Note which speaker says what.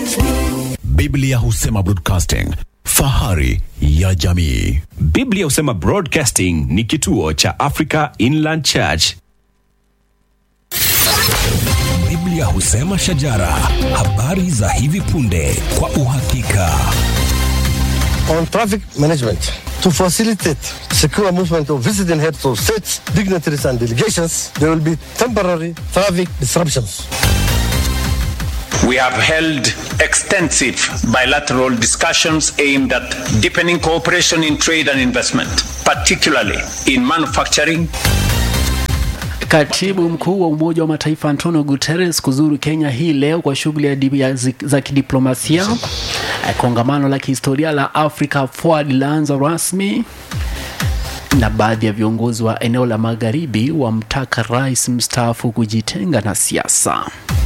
Speaker 1: Biblia husema broadcasting, fahari ya jamii.
Speaker 2: Biblia husema Broadcasting ni kituo cha Africa Inland Church.
Speaker 3: Biblia husema shajara, habari za hivi punde kwa uhakika.
Speaker 4: on traffic management to facilitate secure movement of visiting heads of states, dignitaries and delegations, there will be temporary traffic disruptions.
Speaker 5: We have held extensive bilateral discussions aimed at deepening cooperation in trade and investment, particularly in manufacturing,
Speaker 6: Katibu mkuu wa Umoja wa Mataifa Antonio Guterres kuzuru Kenya hii leo kwa shughuli ya di- ya zi- za kidiplomasia. Eh, Kongamano la kihistoria la Africa Forward laanza rasmi na baadhi ya viongozi wa eneo la magharibi wamtaka rais mstaafu kujitenga na siasa.